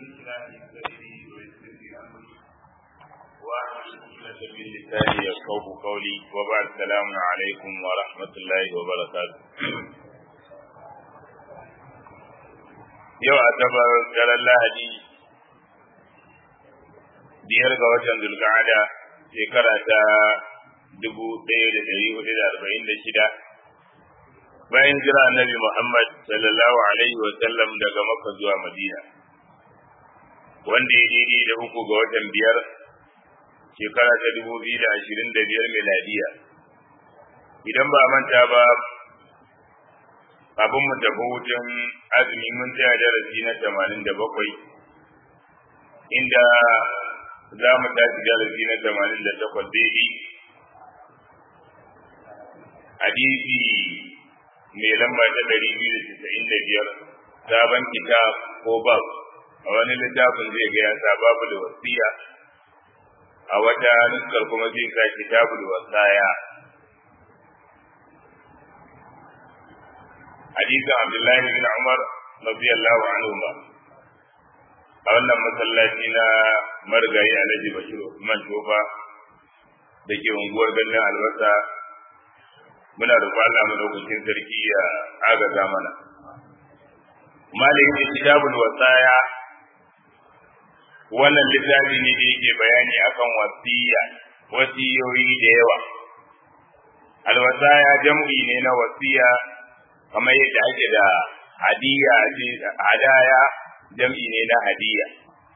اشرح لي صدري ويسر لي امري واحلل عقدة من لساني يفقهوا قولي وبعد السلام عليكم ورحمة الله وبركاته yau asabar daren lahadi biyar ga watan zulqa'ada shekara ta dubu ɗaya da ɗari hudu da arba'in da shida bayan jira annabi Muhammad sallallahu alaihi wa sallam daga Makka zuwa Madina wanda ya daidai da uku ga watan biyar shekara ta dubu biyu da ashirin da biyar miladiya idan ba manta ba kafin mu tafi hutun azumi mun tsaya darasi na tamanin da bakwai inda za mu tashi darasi na tamanin da takwas daidai hadisi mai lamba ta ɗari biyu da casa'in da biyar sabon kitab ko bab a wani littafin zai ga ya sa babu da wasiya a wata nuskar kuma zai sa kitabul wasaya hadisin abdullahi bin umar radiyallahu anhu ma a wannan masallaci na marigayi alhaji bashir usman tofa da ke unguwar ganin albasa muna roƙo Allah madaukakin sarki ya agaza mana malamin kitabul wasaya wannan littafi ne da yake bayani akan wasiya wasiyoyi da yawa alwasaya jam'i ne na wasiya kamar yadda ake da hadiya hadaya jam'i ne na hadiya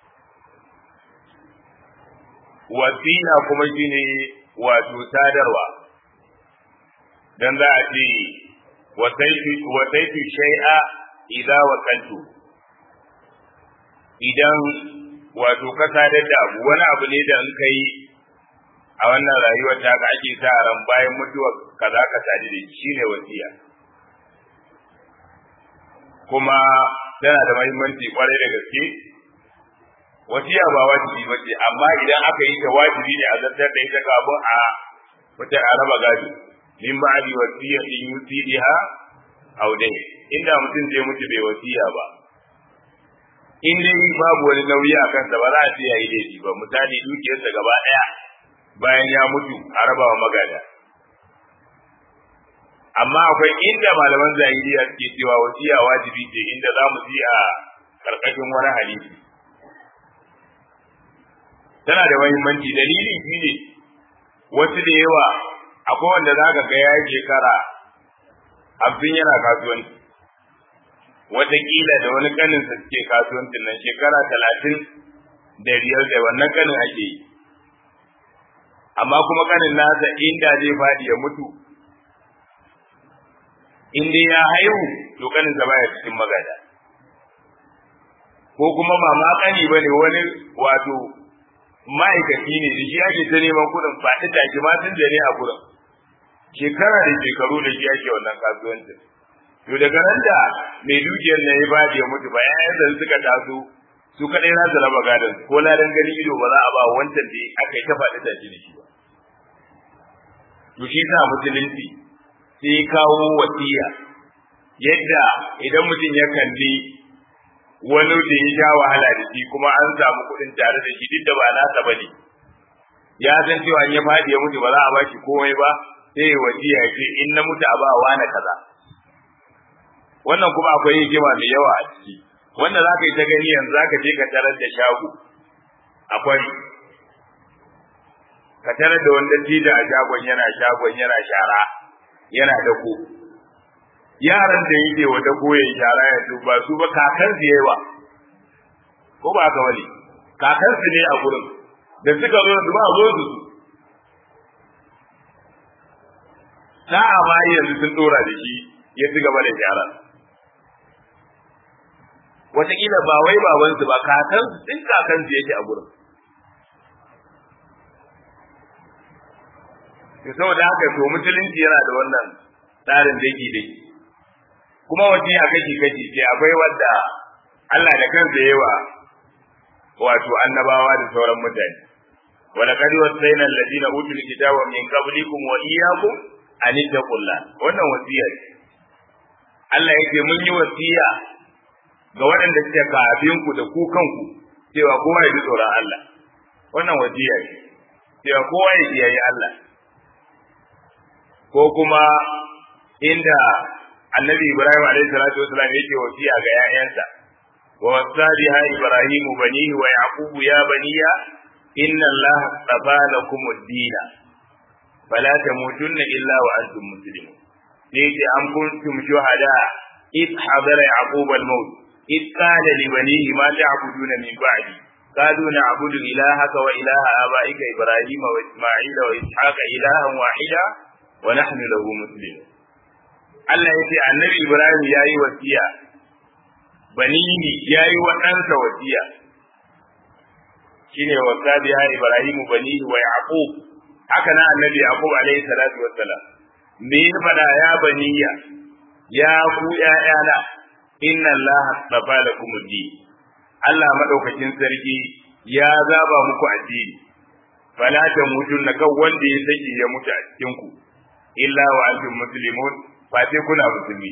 wasiya kuma shine wato sadarwa dan za a ce wasaitu shay'a idza wakaltu idan wato ka sadar da abu wani abu ne da in kai a wannan rayuwar ta ka ake sa ran bayan mutuwa kaza ka sadi da shi ne wasiya kuma tana da muhimmanci kwarai da gaske wasiya ba wajibi ba ce amma idan aka yi ta wajibi ne a zartar da ita kafin a wata a raba gado min ba'di wasiyatin yusidiha aw dai inda mutum zai mutu bai wasiya ba in dai babu wani nauyi a kansa ba za a ce yayi laifi ba misali dukiyarsa gaba daya bayan ya mutu a raba wa magada amma akwai inda malaman zahiriya suke cewa wasiya wajibi ce inda za mu ji a karkashin wani hadisi tana da muhimmanci dalili shine wasu da yawa akwai wanda za ka ga ya shekara abin yana kasuwanci wataƙila da wani kanin sa suke kasuwancin nan shekara talatin da biyar da wannan kanin ake yi amma kuma kanin nasa inda zai faɗi ya mutu in dai ya haihu to kanin sa baya cikin magada ko kuma mama kani bane wani wato ma'aikaci ne da shi ake ta neman kuɗin faɗi take ma tun da ne a gurin shekara da shekaru da shi ake wannan kasuwancin to daga nan da mai dukiyar na ya ba ya mutu ba yayin da suka taso su kadai za su raba gadon ko ladan gani ido ba za a ba wancan da aka yi ta faɗi take da shi ba to shi sa musulunci sai ya kawo wasiya yadda idan mutum ya kalli wani da ya sha wahala da shi kuma an samu kuɗin tare da shi duk da ba nasa ba ne ya san cewa in ya faɗi ya mutu ba za a ba shi komai ba sai ya wasiya ya ce in na mutu a ba wa na kaza wannan kuma akwai hikima mai yawa a ciki wanda za ka yi ta gani yanzu za ka je ka tarar da shago akwai ka tarar da wanda tida a shagon yana shagon yana shara yana dako yaran da yake wa dako ya shara ya ba su ba kakan su yawa ko ba ka wani kakan su ne a gurin da suka zo su ba zo su sa'a ma yanzu sun dora da shi ya ci gaba da gyara wataƙila ba wai babansu ba kakan din kakan su yake a gurin to saboda haka to musulunci yana da wannan tsarin daki dai kuma wasiya kashi kashi ce akwai wadda Allah da kansa yawa wato annabawa da sauran mutane ولقد وصينا الذين اوتوا الكتاب من قبلكم واياكم an ittaqullah wannan wasiya ce Allah yake mun yi wasiya ga waɗanda suke kafin ku da ku kanku cewa kowa ya ji tsoron Allah wannan wasiya ne cewa kowa ya kiyaye Allah ko kuma inda annabi Ibrahim alaihi salatu wasalam yake wasiya ga 'ya'yansa wa wasa biha Ibrahim banihi wa Yaqub ya baniya inna Allah astafa lakum ad-din fala tamutunna illa wa antum muslimun sai yake am kuntum shuhada id hadara yaqub al-maut id qala li banihi ma ta'buduna min ba'di قالوا نعبد إلهك وإله آبائك إبراهيم وإسماعيل وإسحاق إلها واحدا ونحن له مسلمون Allah ya ce annabi Ibrahim ya yi wasiya, banini ya yi wa ɗansa wasiya, shi ne wasa biya Ibrahimu banihi wa Yaqub haka na annabi Yaqub alaihi salatu wassalam. Me ya faɗa ya baniya, ya ku ‘ya'yana, inna Allah tsafa da kuma Allah maɗaukakin sarki ya zaba muku addini, fala ta mutun na kan wanda ya sake ya mutu a cikinku, illa wa antum muslimun ba sai kuna musulmi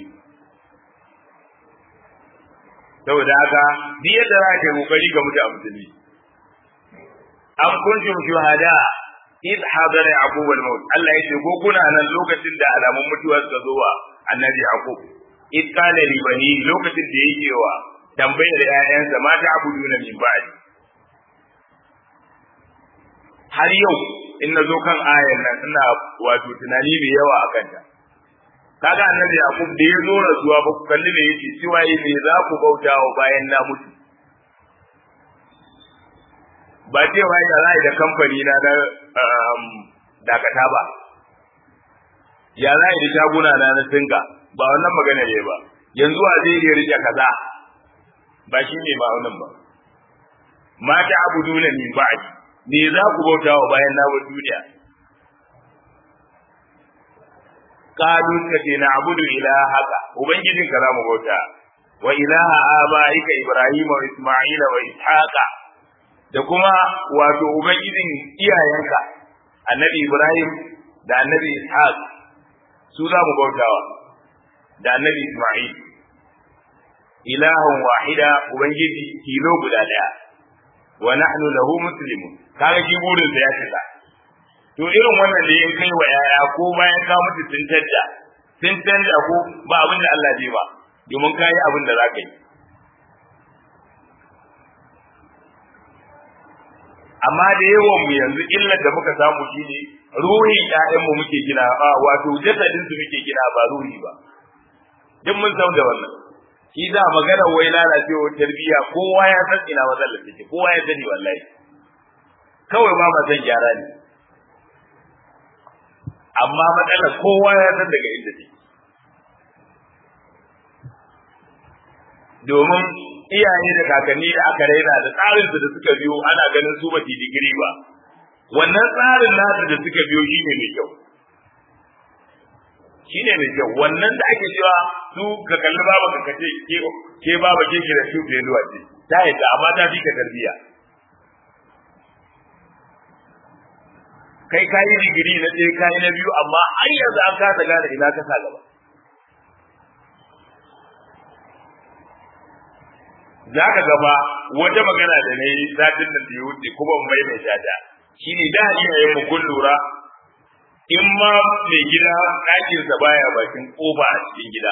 saboda haka duk yadda za ka yi kokari ga mutu a musulmi an kuntum shuhada id hadara yaqub al maut Allah ya ce ko kuna nan lokacin da alamun mutuwa suka zo wa annabi yaqub id qala li bani lokacin da yake wa tambayar ƴaƴansa ma ta abuduna min ba'di har yau in na zo kan ayan nan ina wato tunani mai yawa a kanta kaga annabi yaqub da ya zo rasuwa ba ku kalli me yake cewa yi me za ku bauta wa bayan na mutu ba cewa ya za da kamfani na na dakata ba ya za da shaguna na na singa ba wannan magana ne ba yanzu a zai iya rike kaza ba shi ne ba wannan ba mata abuduna min ba'di me za ku bauta wa bayan na duniya qalu kace na abudu ilahaka ubangijin ka zamu bauta wa ilaha abaika ibrahim wa isma'il wa ishaqa da kuma wato ubangijin iyayenka annabi ibrahim da annabi ishaq su za mu bautawa da annabi isma'il ilahun wahida ubangiji kilo guda daya wa nahnu lahu muslimun kaga shi burin sa ya cika to irin wannan da yin kai wa yaya ko bayan ka mutu sun tadda sun tadda ko ba abin da Allah zai ba domin ka yi abin da za ka yi amma da yawan mu yanzu illar da muka samu shine ruhin ƴaƴan mu muke gina a wato jasadin su muke gina ba ruhi ba duk mun san da wannan shi za magana wai lalacewar tarbiyya kowa ya san ina matsalar take kowa ya sani wallahi kawai ba ma san gyara ne amma matsalar kowa ya san daga inda take domin iyaye da kakanni da aka raina da tsarin da suka biyo ana ganin su ba digiri ba wannan tsarin nasu da suka biyo shine mai kyau shine mai kyau wannan da ake cewa su ka kalli baba ka kace ke ke baba ke ki da su da yawa ce ta yadda amma ta fi ka tarbiya kai kayi digiri na ɗaya kayi na biyu amma har yanzu an kasa gane ina ka sa gaba za ka gaba wata magana da na yi satin nan da ya wuce kuma mai mai shata shi ne da iyayen mu kun lura in ma mai gida ɗakinsa baya bakin ƙofa a cikin gida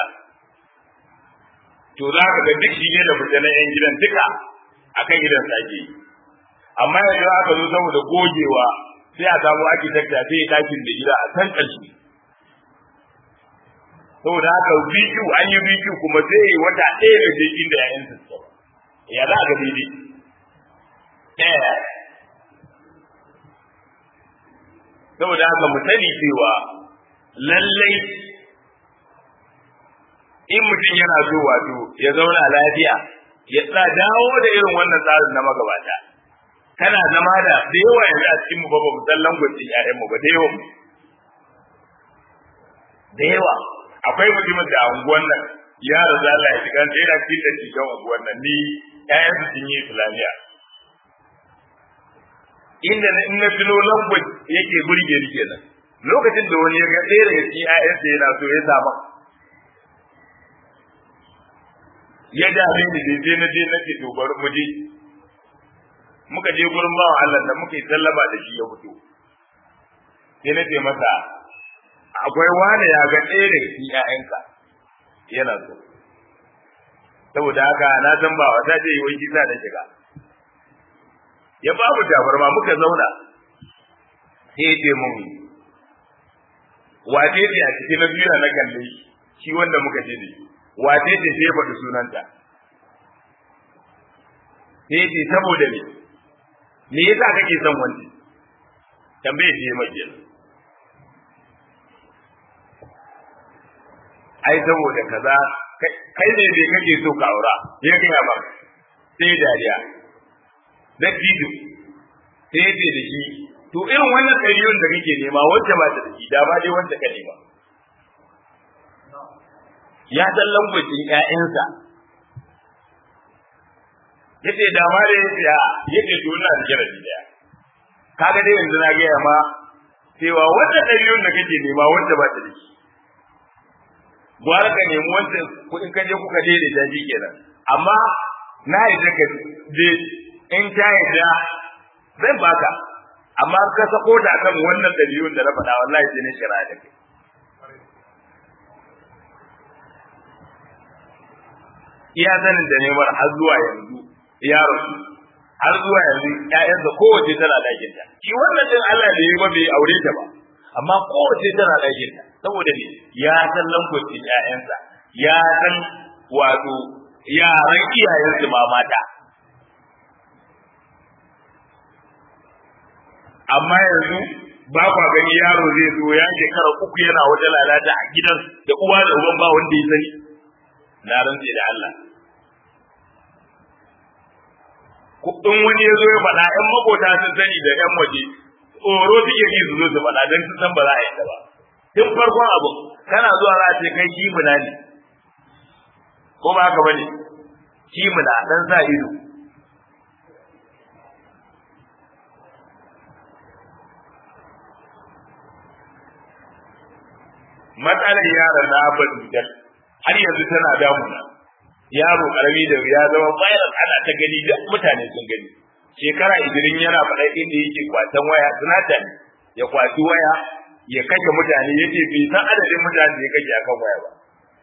to za ka ga duk shi ne da fita na 'yan gidan duka akan gidan sake yi amma yanzu aka zo saboda gogewa sai a samu architecture sai ya ɗakin da gida a kan ƙarshe saboda haka BQ an yi BQ kuma sai wata ɗaya da je inda ya yansa su ya za a ga daidai ɗaya saboda haka mu sani cewa lallai in mutum yana so wato ya zauna lafiya ya sa dawo da irin wannan tsarin na magabata kana zama da da yawa yanzu a cikin mu ba mu san langwacin ƴaƴan mu ba da yawa da yawa akwai mutumin da a unguwan nan ya raza Allah ya shiga sai da cikin da cikin unguwan nan ni ƴaƴan su sun yi islamiya inda in na tuno language yake burge ni kenan lokacin da wani ya ga ɗaya daga cikin ƴaƴan sa yana so ya sama ya dame ni dai sai na je na ce to bari mu je muka je gurin bawan Allah da muka yi sallama da shi ya fito sai na ce masa akwai wani ya ga ɗaya daga cikin ƴaƴanka yana so saboda haka na san ba wata ce wai kisa da shiga ya ba mu tabarma muka zauna sai ya ce mun wace ce a cikin na biyu na kalle shi wanda muka ce da shi wace ce sai ya faɗi sunanta sai ya ce saboda me me yasa kake son wani tambaye ce mai kenan ai saboda kaza kai ne bai kake so ka aura ya gaya ba sai dariya da tidu sai ce da shi to irin wannan ɗariyon da kake nema wacce ba ta da shi da ba dai wacce ka nema ya san lambacin ƴaƴansa yace da ma da yace a yace to ina da jarabi daya kaga dai yanzu na gaya ma cewa wannan ɗariyon da kake nema wacce ba ta da shi gwara ka nemi wancan kuɗin ka je kuka daidaita shi kenan amma na yadda ka je in ta yadda zan baka amma ka sako ta kan wannan dalilin da na faɗa wallahi sai na shira da kai iya sanin da nemar har zuwa yanzu ya rasu har zuwa yanzu ƴaƴansa kowace tana ɗakin ta shi wannan din Allah da yi ba bai aure ta ba amma kowace tana ɗakin ta saboda ne ya san lambocin ƴaƴansa ya san wato yaran iyayensu ma mata amma yanzu ba kwa gani yaro zai zo ya shekara uku yana wata lalata a gidan da uwa da uban ba wanda ya sani na rantse da Allah in wani ya zo ya faɗa ƴan makota sun sani da ƴan waje tsoro suke ji su zo su faɗa don sun san ba za a yi ta ba tun farkon abu kana zuwa za a ce kai kimuna ne ko ba haka bane kimuna dan sa ido matsalar yaron na abin dujal har yanzu tana damuna yaro karami da ya zama virus ana ta gani da mutane sun gani shekara idirin yana faɗa inda yake kwatan waya tunata ne ya kwaci waya ya kashe mutane ya ce bai san adadin mutane da ya kashe akan waya ba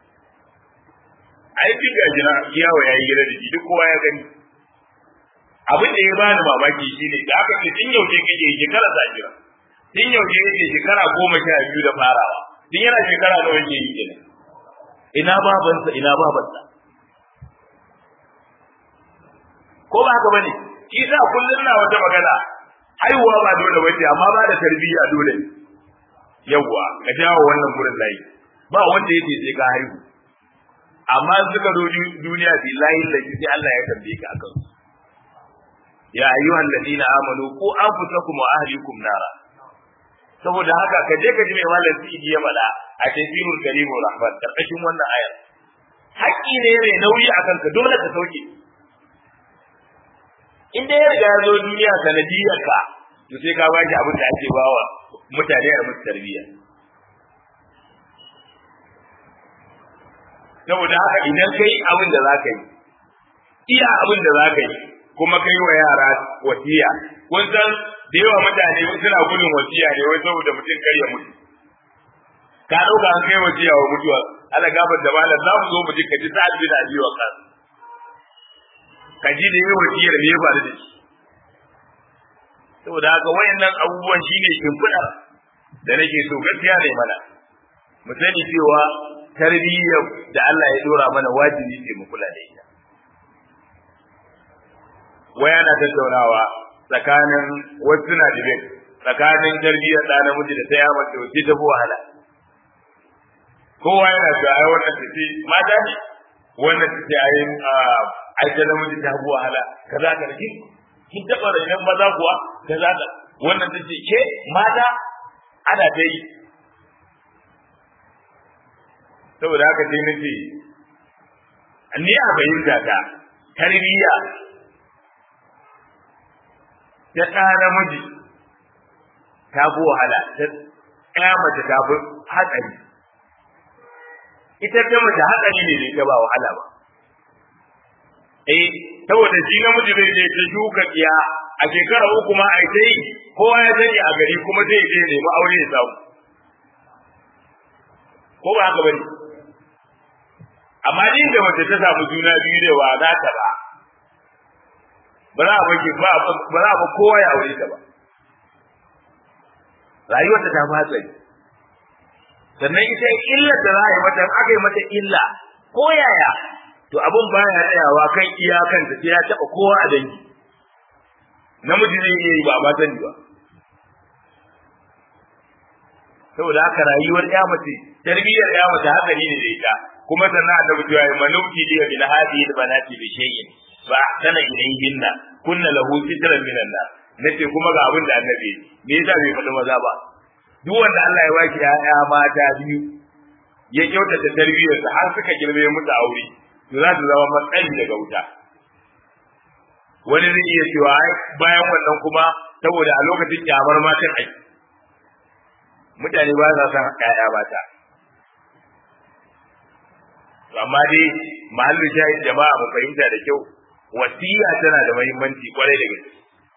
ai duk ga jina yawo ya yi gida da shi duk kowa ya gani abin da ya bani mamaki shine da aka ce tun yaushe kake shekara sa jira tun yaushe yake shekara goma sha biyu da farawa tun yana shekara nawa yake yi kenan ina babansa ina babansa ko ba haka bane shi sa kullun na wata magana haihuwa ba dole bace amma ba da tarbiyya dole yawwa ka jawo wannan gurin layi ba wanda yake sai ka haihu amma suka zo duniya billahi lahi sai Allah ya tambaye ka akan ya ayyuhal ladina amanu ku anfusakum wa ahlikum nara saboda haka ka je ka ji mai malam sidi ya mala a tafsirul karim rahman karkashin wannan ayar haƙƙi ne mai nauyi akan ka dole ka sauke in dai ya riga ya zo duniya sanadiyar ka to sai ka baki abin da ake bawa mutane a musu tarbiyya saboda haka idan kai abin da za ka yi iya abin da za ka yi kuma kai wa yara wasiya kun san da yawa mutane suna gudun wasiya ne wai saboda mutum kar ya mutu ka ɗauka an kai wasiya wa mutuwa ala gabar da malam za mu zo mu ji ka ji sa'ad bin abi wa kan ka ji da yawa wasiyar me ya faru da shi saboda haka wayannan abubuwan shine shimfiɗar da nake so gaskiya ne mana mu sani cewa tarbiyyar da Allah ya dora mana wajibi ce mu kula da ita waya na tattaunawa tsakanin wasu na dibe tsakanin tarbiyyar da namiji da ta ya mace wace ta fi wahala kowa yana da ai wannan ta ce mata ne wannan ta ce ai ai ta namiji ta fi wahala kaza ka da kin taba rainan maza kuwa kaza ka wannan ta ce ke mata ana ta yi saboda haka sai na ce ni a fahimta ta tarbiyya ta ɗa namiji ta fi wahala ta ɗaya mace ta fi hatsari ita ta mace hatsari ne ta ba wahala ba eh saboda shi namiji zai je ta shuka kiya a shekara uku ma ai sai kowa ya sani a gari kuma zai je nemi aure ya samu ko ba haka bane amma din da mace ta samu juna biyu da wa za ta ba ba za a ba ba za a ba kowa ya aure ta ba rayuwarta ta fi hatsari sannan ita illar da za a yi mata aka yi mata illa ko yaya to abun baya tsayawa kan iyakanta sai ya taɓa kowa a dangi namiji zai iya yi ba ba sani ba saboda haka rayuwar ya mace tarbiyyar ya mace hatsari ne da ita kuma sannan a tabbata ya manubti da bil hadi da banati bi shay'in fa ahsana ilayhinna kunna lahu sitran min Allah nace kuma ga abin da annabi me yasa bai faɗi maza ba duk wanda Allah ya baki ya mata biyu ya kyautata tarbiyyar su har suka girbe musu aure to za su zama matsayi daga wuta wani zai iya cewa bayan wannan kuma saboda a lokacin kyamar matan aiki mutane ba sa son ƴaƴa mata amma dai mahallin shahid jama'a mu fahimta da kyau wasiya tana da muhimmanci kwarai da gaske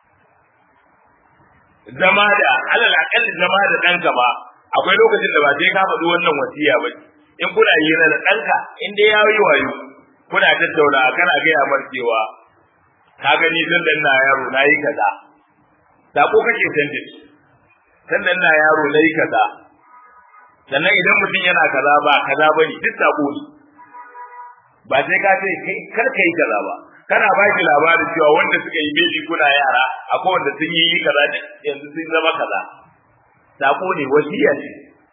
zama da alal akalli zama da ɗanka ba akwai lokacin da ba sai ka faɗi wannan wasiya ba in kuna yi da ɗanka in dai ya yi wayo kuna tattauna kana gaya mar cewa ka gani zan dan na yaro na yi kaza sako kake sandin sannan na yaro na yi kaza sannan idan mutum yana kaza ba kaza ba ne duk sako ne ba sai ka ce kai kar ka yi kaza ba kana ba shi labarin cewa wanda suka yi bebi kuna yara akwai wanda sun yi kaza yanzu sun zama kaza sako ne wasiya ce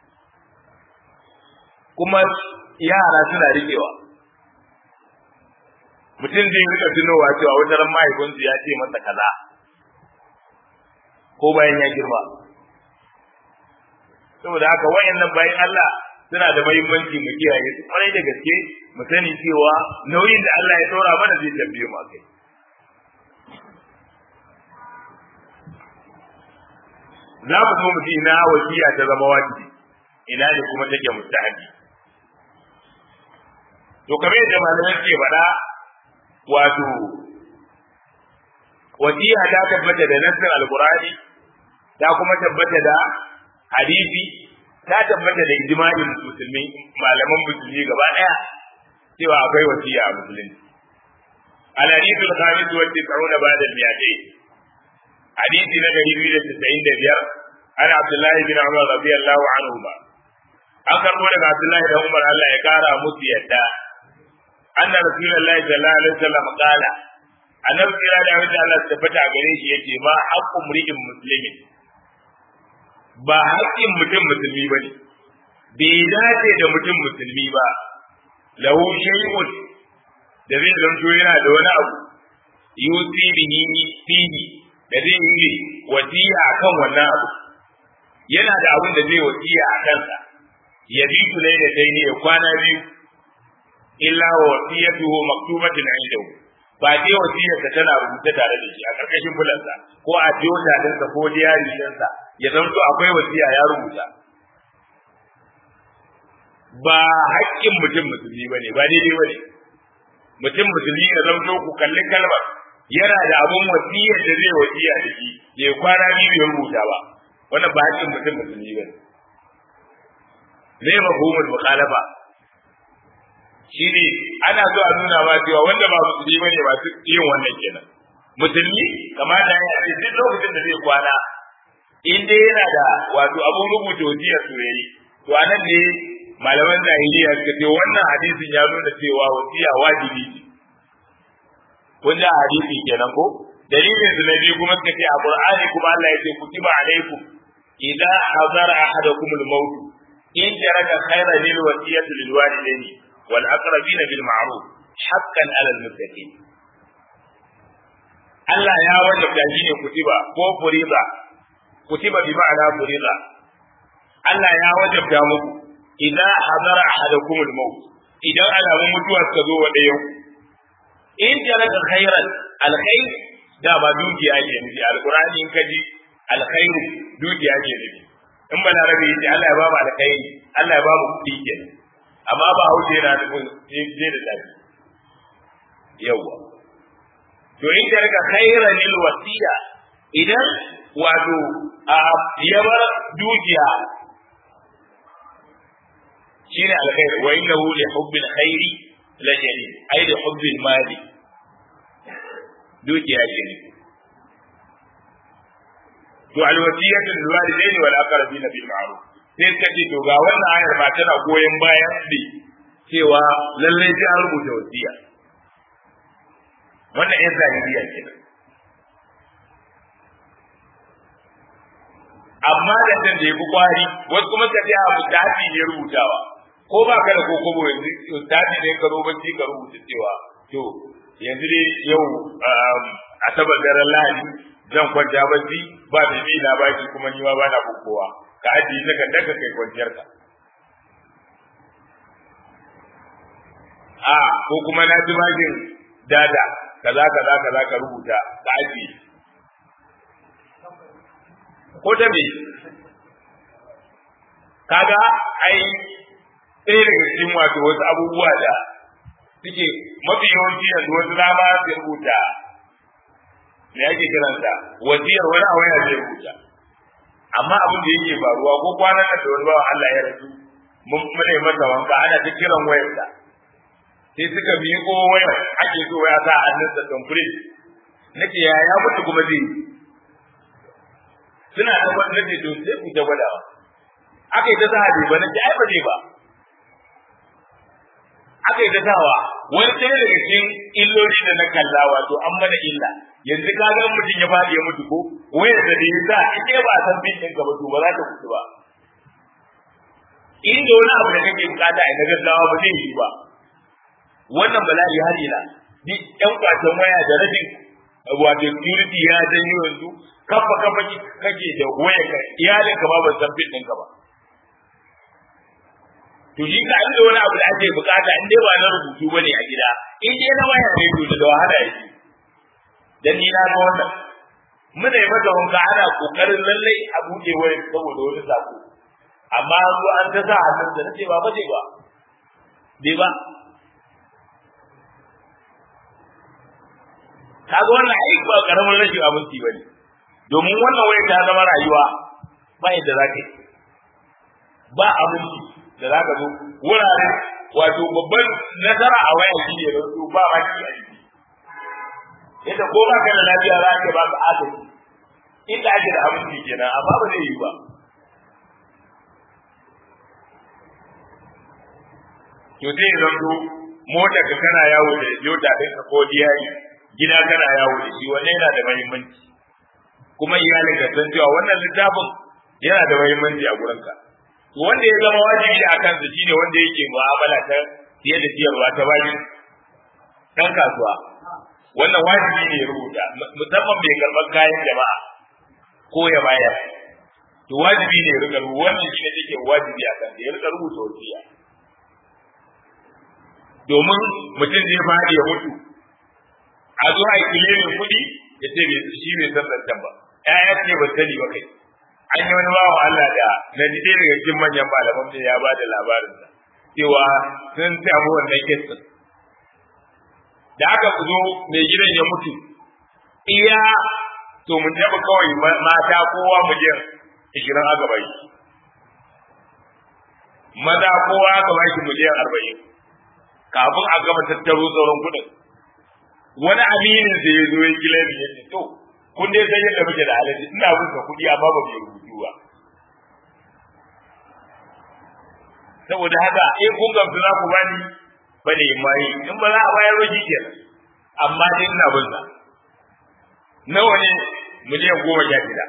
kuma yara suna riƙewa mutum zai rika tunowa cewa wata ran mahaifinsu ya ce masa kaza ko bayan ya girma saboda haka wayannan bayan Allah suna da muhimmanci mu kiyaye su kwarai da gaske mu sani cewa nauyin da Allah ya ɗora mana zai tambaye mu akai za mu zo mu ji ina wasiya ta zama wajibi ina ne kuma take mustahabi to kamar yadda malamai ke faɗa wato wasiya ta tabbata da nassin alqur'ani ta kuma tabbata da hadisi ta tabbata da ijma'in musulmi malaman musulmi gaba daya cewa akwai wasiya a musulunci al-hadithu al-khamis wa tis'una ba'da al-mi'atayn hadisi na 295 ana Abdullah bin Umar radiyallahu anhu ba an karbo daga Abdullah da Umar Allah ya kara musu yadda anna rasulullahi sallallahu alaihi wasallam qala annabi kira da wanda Allah ya tabbata gare shi yace ma haqqu mri'in muslimin ba haƙƙin mutum musulmi bane bai dace da mutum musulmi ba lahu shay'un da zai zanto yana da wani abu yusi bihi fihi da zai yi wasiya akan wannan abu yana da abin da zai wasiya a kansa ya bi su da dai ne ya kwana biyu illa wa wasiyatuhu maktubatun indahu ba dai wasiyarsa tana rubuta tare da shi a karkashin bulansa ko a jota dinsa ko diyari dinsa ya zanto akwai wasiya ya rubuta ba haƙƙin mutum musulmi bane ba daidai bane mutum musulmi ya zanto ku kalli kalmar yana da abun wasiyar da zai wasiya da shi ya kwana biyu ya rubuta ba wannan ba haƙƙin mutum musulmi bane ne mafhumul mukhalafa shine ana so a nuna ma cewa wanda ba musulmi bane ba su yin wannan kenan musulmi kamata ya ce duk lokacin da zai kwana in dai yana da wato abun rubuta wasiyar soyayya to anan ne malaman zahiriya suka ce wannan hadisin ya nuna cewa wasiya wajibi ce kun ji hadisi kenan ko dalilin su na biyu kuma suka ce a qur'ani kuma Allah ya ce kutiba alaikum idza hadara ahadakum al-maut in taraka khayran lil wasiyati lil walidayni wal aqrabin bil ma'ruf haqqan 'ala al-muttaqin Allah ya wajabta shi ne kutiba ko furiza kutiba bi ma'ana furiza Allah ya wajabta muku idan hadara ahadakum al-maut idan alamun mutuwa suka zo wa ɗayan in jaraka khairan alkhair da ba dukiya ke nufi alqur'ani in kaji alkhair dukiya ke nufi in ba na rabe yace Allah ya ba mu alkhairi Allah ya ba mu kuɗi ke amma ba hauce yana nufin je da tafi yawa to in ka rika khairan lil wasiya idan wato ya bar dukiya shine alkhair wa innahu li hubbil khairi la shadid ai da hubbil mali dukiya ce ne to alwasiyatu lil walidaini wal aqrabina bil ma'ruf sai suka ce to ga wannan ayar ba tana goyon bayan ne cewa lalle sai an rubuta wasiya wannan yan zahiriya kenan amma da dan da yafi kwari wasu kuma suka ce a mutafi ne rubutawa ko ba ka da kokobo yanzu mutafi ne ka zo bacci ka rubuta cewa to yanzu dai yau asabar daren lahadi zan kwanta bacci ba da bi na baki kuma ni ma bana kokowa ka ajiye ta kan daga kai kwanciyar ka a ko kuma na ji bakin dada kaza kaza kaza ka rubuta ka ajiye ko ta me kaga ai ɗaya daga cikin wato wasu abubuwa da suke mafi yawanci yanzu wasu dama su rubuta me ake kiransa wasiyar wani a waya zai rubuta amma abin da yake faruwa ko kwanan nan da wani bawan Allah ya rasu mun mune masa wanka ana ta kiran wayarsa sai suka miƙo wayar ake so ya sa hannunsa tamfure nake ya ya mutu kuma zai suna da wani nake to sai ku ta gwadawa aka yi ta zahabi ba nake ai ba zai ba aka yi ta sawa wani ɗaya daga cikin illoli da na kalla wato an mana illa yanzu ka ga mutum ya faɗi ya mutu ko wayar da ya sa ita ba san bin ɗin ka ba to ba za ta mutu ba inda wani abu da kake bukata a na gaggawa ba zai yi ba wannan bala'i har ila ni ƴan kwacen waya da rashin wato security ya janyo yanzu kafa kafa kake da waya ka iyalin ka ba ban san bin ɗin ka ba to shi ka inda wani abu da ake bukata in dai ba na rubutu bane a gida in dai na waya ne to da wahala yake dan ni na ga wannan muna yi mata wanka ana kokarin lallai a buɗe waya saboda wani sako amma an zo an ta sa hannun da nace ba bace ba bai ba kaga wannan ai ba karamin rashin abinci bane domin wannan waya ta zama rayuwa ba yadda za ka yi ba abinci da za ka zo wurare wato babban nasara a waya shi ne da su ba ma ki a jiki yadda ko ba ka da lafiya za ka ba ka agaji inda ake da aminci kenan amma ba zai yi ba to sai ya zanto motar ka kana yawo da yota ɗin ka ko diyayi gida kana yawo da shi wannan yana da muhimmanci kuma iyalin ka san cewa wannan littafin yana da muhimmanci a gurinka wanda ya zama wajibi a kansa shine wanda yake mu'amala ta siye da siyarwa ta bayan dan kasuwa wannan wajibi ne ya rubuta musamman mai karɓar kayan jama'a ko ya bayar to wajibi ne ya rika rubuta wannan shine yake wajibi a kansa ya rika rubuta wasiya domin mutum zai faɗi ya mutu a zo a yi kilimin kuɗi ya ce shi bai san zancen ba ƴaƴa ce ba sani ba kai an yi wani bawan Allah da na ji ɗaya daga cikin manyan malaman da ya ba da labarinsa cewa sun samu wannan kisan da aka zo mai gidan ya mutu iya to mun taɓa kawai mata kowa miliyan ishirin aka bai maza kowa aka bai shi miliyan arba'in kafin a gama tattaro sauran kuɗin wani aminin da ya zo ya gila ya ce to kun dai san yadda muke da alaji ina bin ka kuɗi amma ba mu rubutu ba saboda haka in kun gamsu za ku bani ba ne mai in ba za a bayar ba kenan amma dai ina bin sa nawa ne miliyan goma sha shida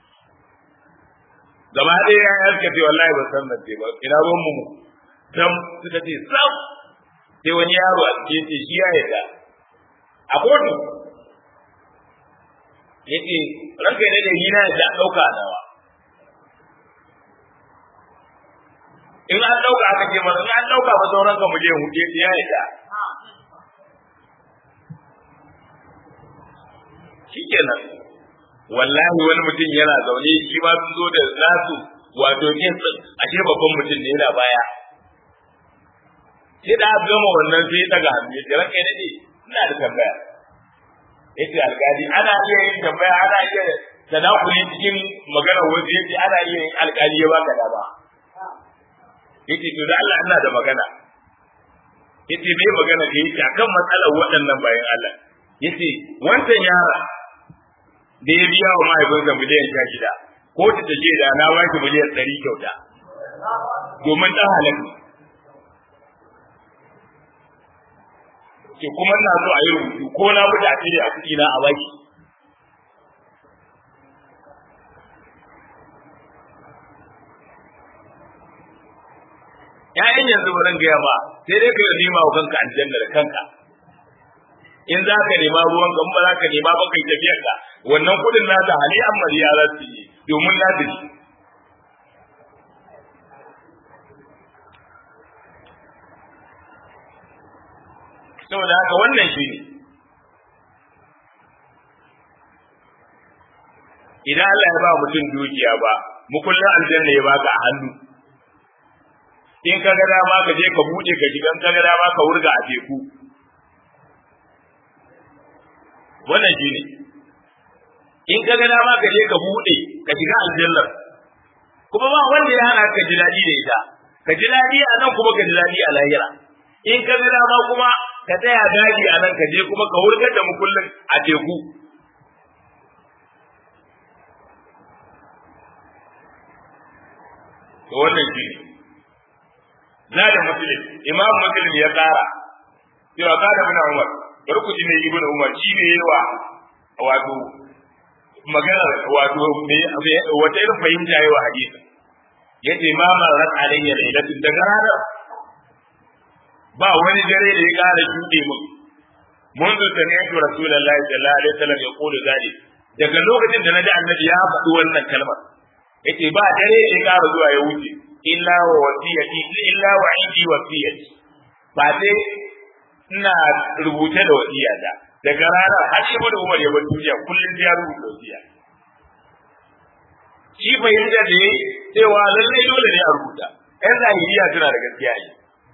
gaba ɗaya ya yarka ce wallahi ba san nan ba ina ruwan mu dan suka ce sam sai wani yaro a cikin ce shi ya yarda a kotu yace ranka ne da yi na da dauka nawa in an dauka aka ce mana in an dauka ba sauran ka mu je mu je ya yadda shikenan wallahi wani mutum yana zaune shi ma sun zo da nasu wato kinsin ashe babban mutum ne yana baya sai da gama wannan sai daga hannu ya ranka ne ina da tambaya yace alƙali ana iya yin tambaya ana iya tadakuli cikin magana wasu yace ana iya yin alƙali ya baka dama yace to da Allah ina da magana yace bai magana da yake akan matsalar waɗannan bayan Allah yace wancan yara da ya biya wa mahaifinsa miliyan sha shida ko ta ce da na ba ki miliyan ɗari kyauta domin ɗan halal ke kuma ina so a yi rubutu ko na mutu a cire a kuɗi na a baki ‘Ya'yan yanzu ba zan gaya ba, sai dai ka yi nema wa kanka aljanna da kanka. In za ka nema ruwan ka, in ba za ka nema ba kai tafiyar ka, wannan kuɗin nasa hali an mariya za su yi domin na da shi. Saboda haka wannan shi ne. Idan Allah ya ba mutum dukiya ba, mukullin aljanna ya baka a hannu. in ka ga dama ka je ka buɗe ka shiga in ka ga dama ka wurga a teku wannan shi ne in ka ga dama ka je ka buɗe ka shiga aljannar kuma ba wanda ya hana ka ji daɗi da ita ka ji daɗi a nan kuma ka ji daɗi a lahira in ka ga dama kuma ka tsaya daji a nan ka je kuma ka wurgar da mukullin a teku to wannan shi ne zada muslim imam muslim ya kara cewa kada bin umar bari ku ji ne ibn umar shi ne yawa wato magana wato wata irin fahimta yawa hadisi yace ma marat alayya lailatun daga ranar ba wani dare da ya kara shuɗe min منذ سمعت رسول الله صلى الله عليه وسلم يقول ذلك daga lokacin da naji annabi ya faɗi wannan kalmar yace ba dare da ya kara zuwa ya wuce illa wa wasiyati illa wa indi wasiyati ba dai ina rubuce da wasiyata daga ranar har shi da Umar ya bar duniya kullun ya rubuta wasiya shi fahimta da yayi cewa lallai dole ne a rubuta ɗan zahiriya suna da gaskiya ne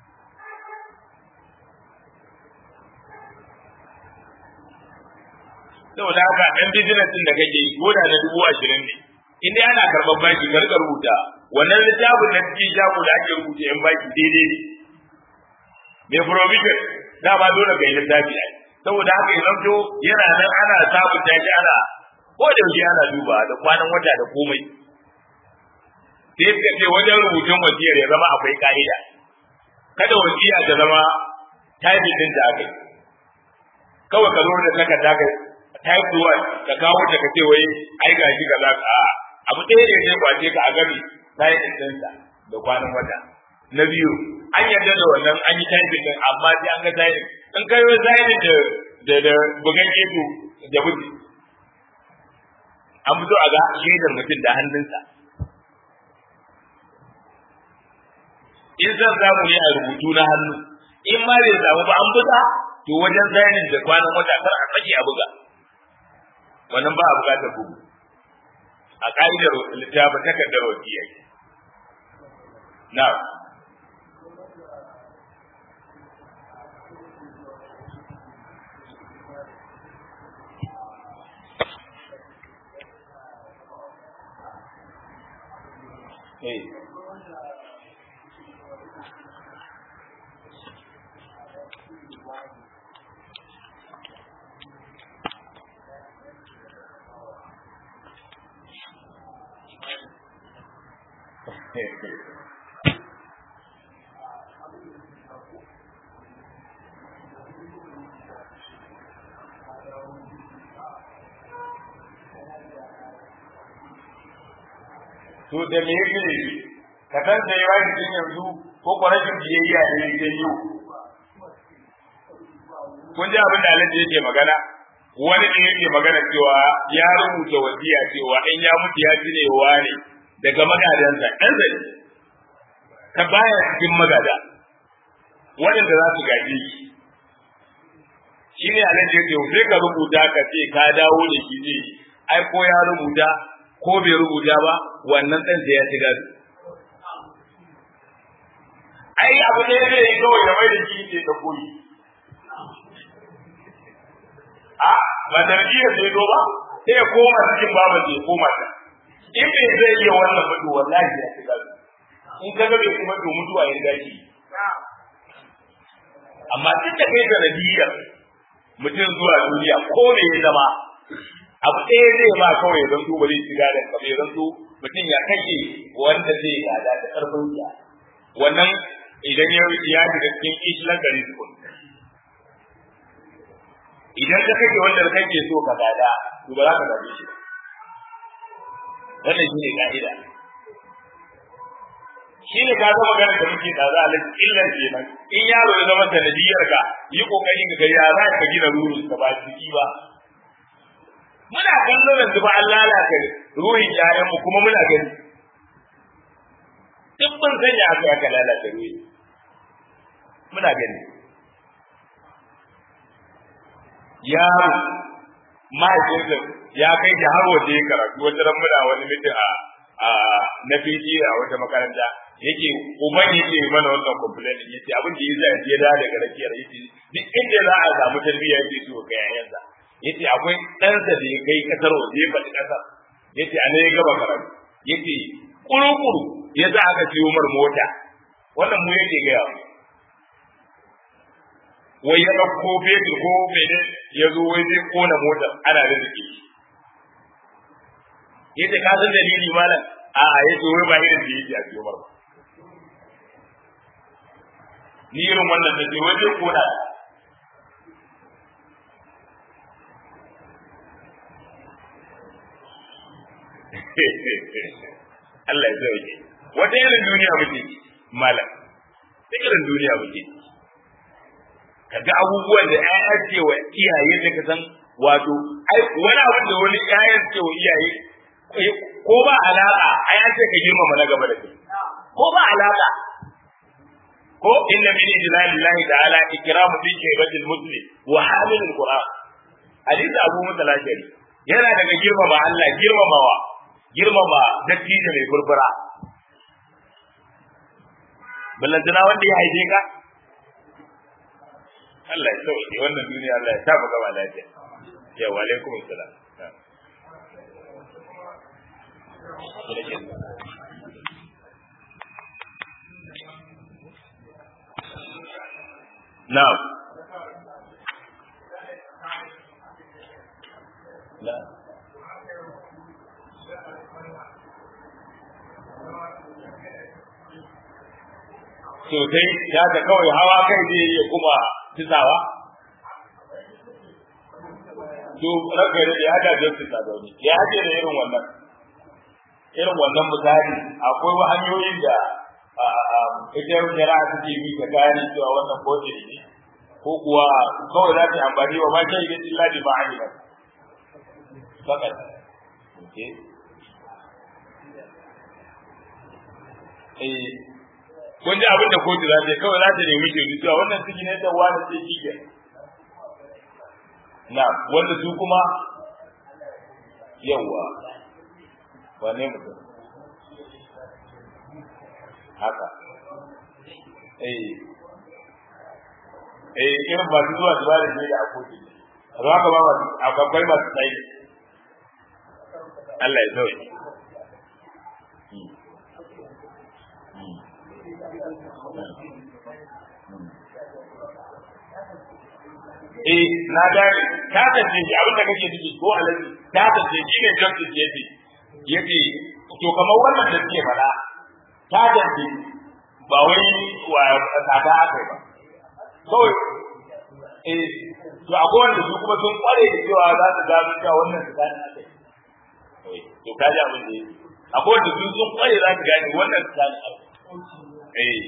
saboda haka ɗan business ɗin da kake yi ko da na dubu ashirin ne in dai ana karɓar bashi ka rika rubuta wannan littafin na cikin shago da ake rubuta yan baki daidai ne mai provision dama dole ka yi littafi ai saboda haka ya zamto yana nan ana sabunta shi ana ko da yaushe ana duba da kwanan wata da komai sai suka ce wajen rubutun wasiyar ya zama akwai ka'ida kada wasiya ta zama type din da aka yi kawai ka zo da takarda ka type one ka kawo ta ka ce wai ai gashi kaza a abu ɗaya ne zai kwace ka a gabi sai ɗinsa da kwanan wata na biyu an yarda da wannan an yi type din amma sai an ga type in kai wai type da da da bugan ido da buti an fito a ga shaidar mutum da hannunsa in zan samu ne a rubutu na hannu in ma bai samu ba an buga to wajen zainin da kwanan wata kar a sake a buga wannan ba a bukatar bugu a ka'idar littafin takardar wasiyya na Hey. to da me yake ne ka san da yawa cikin yanzu ko ko rashin biyayya ne ya yi kun ji abin da Alhaji yake magana wani ne yake magana cewa ya rubuta wasiya cewa in ya mutu ya ci ne ne daga magadansa ɗan zai ka baya cikin magada waɗanda za su gaji shi shi ne Alhaji yake sai ka rubuta ka ce ka dawo da shi ne ai ko ya rubuta ko bai rubuta ba wannan ɗan sai ya ci gado. Ai abu ne zai yi kawai da mai da shi ne da koyi. A ba sanadiyar sai zo ba sai ya koma cikin babu sai koma ta in bai zai iya wannan ba to wallahi ya shiga in ka ga bai kuma to mutuwa ya gashi amma duk da kai sanadiyar mutum zuwa duniya ko me ya zama abu ɗaya zai ma kawai ya zanto ba zai shiga da ka bai zanto mutum ya kake wanda zai gada da ƙarfin ya wannan idan ya ya shiga cikin islan gari tukun idan ka kake wanda kake so ka gada to ba za ka gaje shi wannan shine ka'ida shi ne ka zama ganin da muke da za a lafi illan kenan in yaro ya zama sanadiyar ka yi kokari ka gari ya za ka gina rurin ka ba ciki ba muna kallon yanzu ba an lalata ruhin yayan mu kuma muna gani duk mun sanya aka aka lalata ruhi muna gani yaro mahaifinsa ya kai da har waje karatu wata ran muna wani mitin a na fiji a wata makaranta yake uban yake mana wannan complaint yace abin da yasa ya da daga rakiyar yace duk inda za a samu tarbiyya yake so ga yayansa yace akwai ɗansa da ya kai kasar waje ya faɗi ƙasar yace a ne ya gaba karatu yace kuru-kuru ya za aka siyo mar mota wannan mu yake gaya wai ya ɗauko fetur ko mene ya zo wai zai kona motar ana da zike yace ka san dalili malam a a yace wai ba irin da yake a siyo mar ba ni irin wannan da wai zai kona Allah ya zauke wata irin duniya muke malam ta irin duniya muke kaga abubuwan da ƴaƴa ce wa iyaye da ka san wato ai wani abin da wani ƴaƴa ce wa iyaye ko ba alaka ai an ce ka girmama na gaba da kai ko ba alaka ko inna min ijlalillahi ta'ala ikramu bi shaybatil muslim wa hamilul qur'an hadisi abu mutalashari yana daga girmama Allah girmamawa girmama dattijo mai furfura ballantana wanda ya haife ka Allah ya sauke wannan duniya Allah ya sa mu gaba lafiya ya wa alaikum assalam na'am na'am sosai ya ga kawai hawa kai zai iya kuma tisawa to raka da ya ga da tisa da ni ya haje da irin wannan irin wannan misali akwai hanyoyin da ita jira ta ce bi ka gane cewa wannan kote ne ko kuwa kawai za ta amfani wa ma kai da illa bi ma'ani ba fakat okay eh kun ji abin da kotu za ta yi kawai za ta nemi shaidu cewa wannan ciki ne da wani ce shi ke na wanda su kuma yawa wane mutum haka eh eh irin masu zuwa su ba da shaida a kotu a haka ba masu akwai masu tsayi Allah ya sauke eh na gane ta tace shi abin da kake ciki ko alaji ta tace shi ne justice yace yace to kamar wannan da ke fada ta tace ba wai wa tsada aka yi ba kawai eh to akwai wanda su kuma sun kware da cewa za su gano cewa wannan tsada aka yi to kaji abin da yake akwai wanda su sun kware za su gane wannan tsada aka yi eh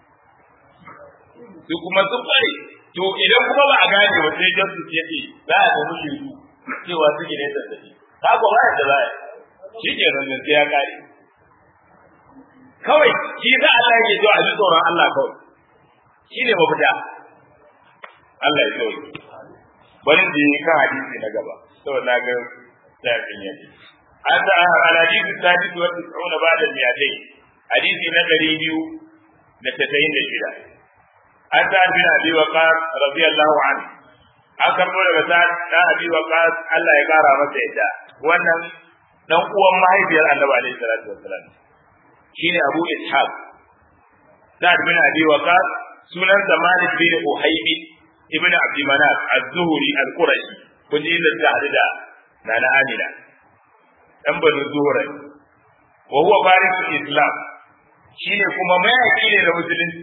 su kuma sun kware to idan kuma ba a gane ba sai justice ya ce za a nemi shaidu cewa suke ne zazzabi ta ko ba da za shi ke nan sai ya kare kawai shi za Allah yake zuwa a ji tsoron Allah kawai shi ne mafita Allah ya tsoye bari da yi kan hadisi na gaba saboda na ga tafin yake an ta alhadisi sadis wa tis'una ba'da mi'atai hadisi na ɗari biyu da tasa'in da shida an ta bin abi waqas radiyallahu anhu an karbo daga sa da abi waqas Allah ya kara masa yadda wannan dan uwan mahaifiyar Annabi alaihi salatu wassalam shine Abu Ishaq Sa'ad bin Abi Waqas sunan sa Malik bin Uhaybi ibn Abd Manaf az-Zuhri al-Qurashi kun ji da ta da nana Amina dan banu Zuhra wa huwa farisul Islam shine kuma mayaki ne da musulunci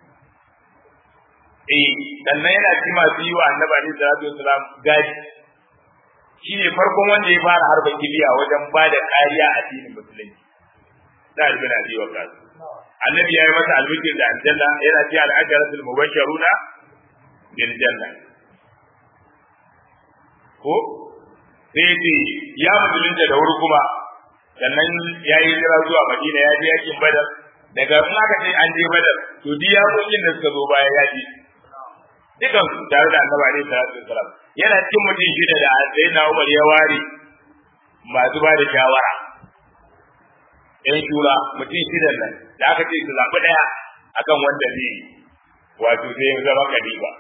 eh sannan yana ci masu yi wa annabi alaihi salatu wasalam gadi shine farkon wanda ya fara harba kibiya wajen ba da kariya a addinin musulunci da bin abi waqas annabi ya yi masa albishir da aljanna yana ci al-ajratul mubashsharuna bil janna ko sai ce ya musulunta da wuri kuma sannan ya yi jira zuwa madina ya je yakin badar daga in aka ce an je badar to duk yakokin da suka zo baya ya ji dukan su tare da annabi alaihi salatu wasalam yana cikin mutum shida da sai na Umar ya ware masu ba da shawara yan shura mutum shidan nan da aka ce su zaɓi ɗaya akan wanda zai wato sai ya zama kadiba